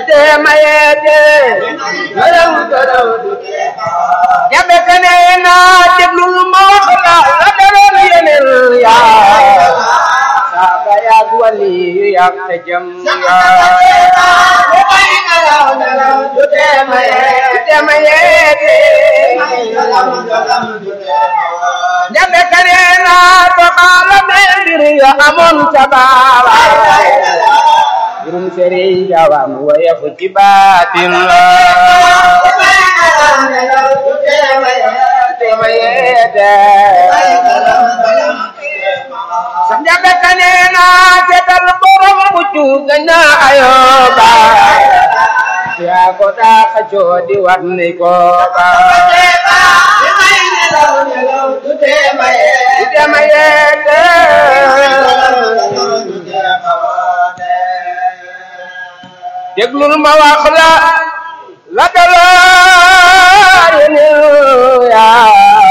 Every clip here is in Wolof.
te mayeete gërëm gërëm jabe kane na déglul ma wax la la daloon yeneen yaa saaba yaag wali yaag te jëm jabe kane na doxala me mbir ya amoon ca baaba jurum sëriñ jawam wayefu ci baatin la tema yeete sam jabe kane na seetal borom muccu gaña ayoba yaa ko daa xacoo di war ni ko ba tema yeete déglul ma wax la la dalaa yeneen yaa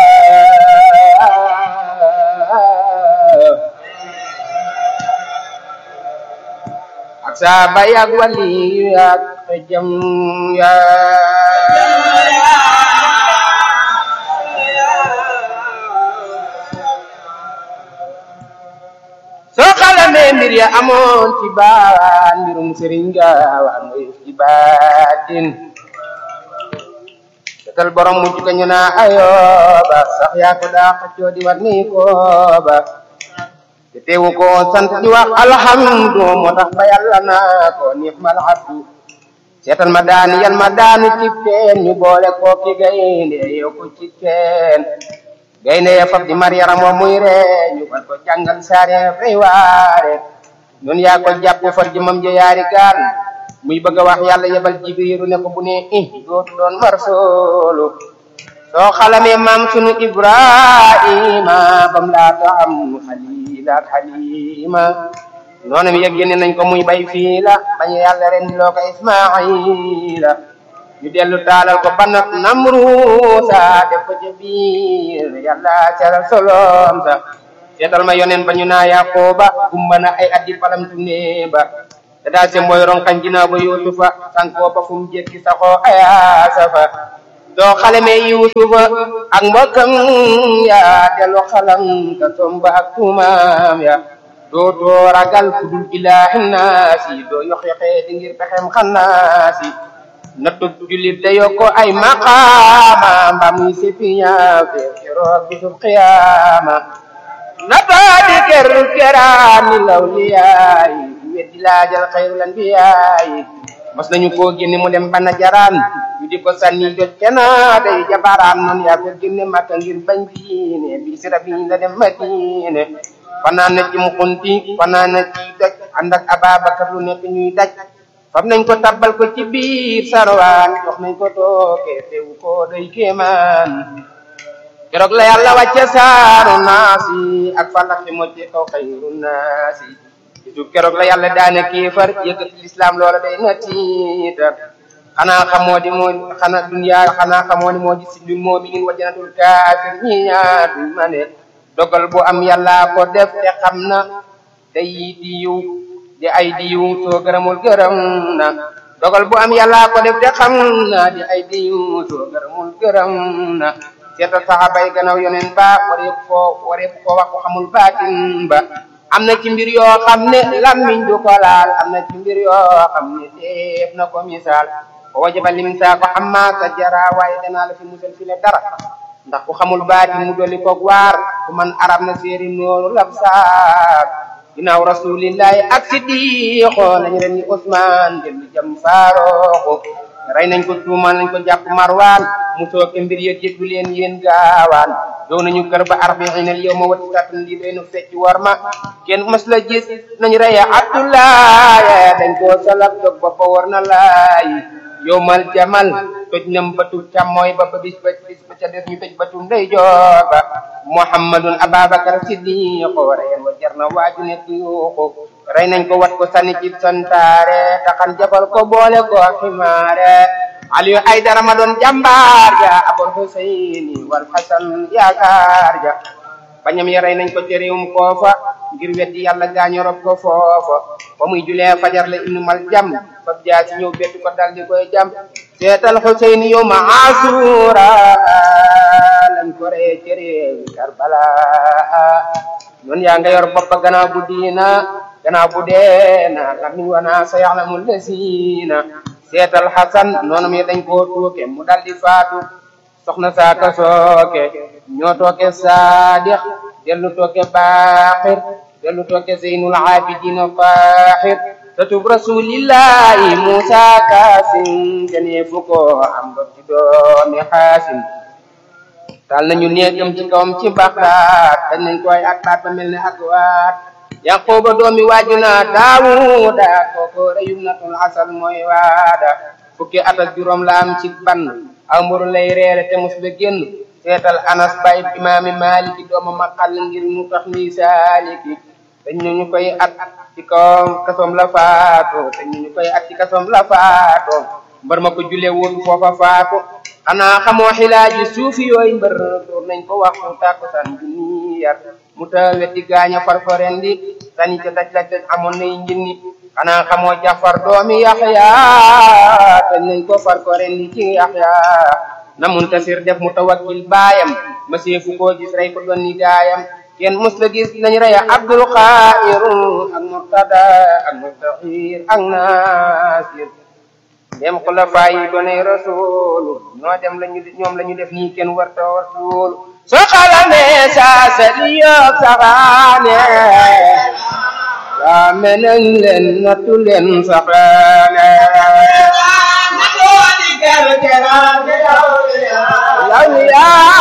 ak saaba yaag wali yaag xejam yaa soo xalamee mbir ya amoon ci baawaan mbirum sëriñ gaawaan mooy ci baatin setal borom mujj ka ñu naa ayooba sax yaa ko daa xëccoo di war nii kooba te teewu ko sant di wax alhamdu moo tax ba yàlla naa ko niix mal abdu seetal ma daani yan ma daani ci teen ñu boole ko ki gaynde yow ko ci teen gaynde ya fab di mar yaram wa muy ree ñu war ko jàngal saare fay waare ñun yaa ko jàpp far jëmam ja yaari gaal muy bëgg a wax yàlla yebal jibriilu ne ko bu ne i dootu doon mar soolu soo xalamee maam sunu ibrahima bam laata am xalila ak xalima noonam yëg génne nañ ko muy bay fii la bañu yàlla ren di loo ko ismaila ñu dellu taalal ko banat namruusa def ko ca biir yàlla caral solom sa seetal ma yonen ba ñu naa yaqooba gumba na ay addi palamtu ne ba te daal se mooy ronkañ ginaaw ba yuusufa sankoo ba fu mu jekki saxoo ayaasa fa doo xalamee yuusufa ak mbokkam ya dellu xalam ka somba ak tuumaam ya doo doo ragal ku dul ilaahi naasi doo yox yoxee di ngir pexem xannaasi nattu jullit da yokko ay maqaama mba muy sepiña fe keroog bisub qiyaama nataa di ker keraani lawliyaayi weddi laajal xayrul anbiyaayi mos nañu koo génne mu dem bana jaraan ñu di ko sànni jot kena day jabaraan noonu yaa ko génne makka ngir bañ diine bi sira bi la dem madine fanaan na ci mukunti fanaan na ci doj ànd ak ababakar lu nekk ñuy daj fam nañ ko tabbal ko ci biir sarwaan jox nañ ko tooke teewu ko doy kéemaan keroog la yàlla wàcce saaru naasi ak falaxi mocce kaw xayru naasi bisu keroog la yàlla daane kéefar yëkkati lislaam loola day na tiitar xanaa xamoo di moo xanaa dunya xanaa xamoo ni moo di sindul mu'minin wa jannatul kaafir ñi ñaar duñ ma ne dogal bu am yàlla ko def te xam na day di yiw di ay di yiw soo gërëmul gërëm na dogal bu am yàlla ko def te xam na di ay di yiw soo gërëmul gërëm na seetal saxaaba yi gannaaw yoneen ba wareef koo wareef koo wax ko xamul baatin ba am na ci mbir yoo xam ne lammiñ du ko laal am na ci mbir yoo xam ne teef na ko misaal ko wajaba lim saa ko amma sa jara waaye danaa la fi musal fi le dara ndax ku xamul baatin mu dolli koog waar ku man arab na séeri nooru labsaar ginnaaw rasulillahi ak siddiqo lañu ren ni Usmaan dellu jam faarooxu rey nañ ko tuumal nañ ko jàpp marwaan mu sooke mbir yëg yëggu leen yéen gaawaan dow nañu kër ba arbiinal yow ma wati tatun lii doy nu fecc war ma kenn mës la gis nañu reye abdoulaye dañ koo salak dog ba ba war na laay yowmal jamal toj nam batu càmmooy ba ba bis ba bis ba ca des ñu toj batu ndeyjoor ba muhammadun ababakar siddiqo reyen wa jar na waaju nekk yuuxu rey nañ ko wat ko sànni ci santaare taxan jabal ko boole ko ximaare aliyu ay dara ma doon jàmbaar ja abul huseyni wal hasan yaakaar ja bañam ya rey nañ ko ci réewum koofa ngir weddi yàlla gaañu rob ko foofa ba muy julee fajar la ibnu mal jam fab jaa ci ñëw bett ko dal di koy jam seetal Xuseyn yow ma asura lañ ko ree ci réewi Karbala noon yaa nga yor boppa gannaaw bu diina gannaaw bu deena lamiñ wana sa yaxlamul lesiina seetal Xasan noonu mi dañ koo tuuke mu dal di faatu soxna saaka sooke ñoo tooke saadix dellu tooke baaxir dellu tooke zeynul abidina faaxir tatub rasulillahi musa kaasim gënee fu ko am ba ci doomi xaasim tal nañu néegam ci kawam ci baxdaat dañ nañ koy ak baat ba mel ne ak waat yaquba doomi waajuna daawuda kooko reyum natul asal mooy waada fukki at ak juróom la am ci ban aw mburu lay reere te mus la génn seetal anas bayib imaami maliki dooma maqal ngir mu tax ni saaliki dañ ñu koy at ci kawam kasoom la faatu dañ ñu koy at ci kasoom la faatu mbër ma ko julee woon foofa faatu xanaa xamoo xilaaji suufi yooyu mbër door nañ ko waxtu tàkkusaan junni yar mu ta wetti gaaña farfaren di sani ca daj daj daj amoon nay njinni xanaa xamoo jafar doomi yaxya tañ nañ ko farfaren di ci yaxya na muntasir def mu tawakkil baayam ma seefu koo gis rey ko doon ni gaayam kenn mus la gis nañ rey abdul xair ak murtada ak mustahir ak nasir dem xulafa yi doonay rasulu ñoo dem lañu ñoom la ñu def nii kenn warta rasulu soo xalamee saa sa li yoog saxaane waa menañ leen nattu leen saxaane law yaa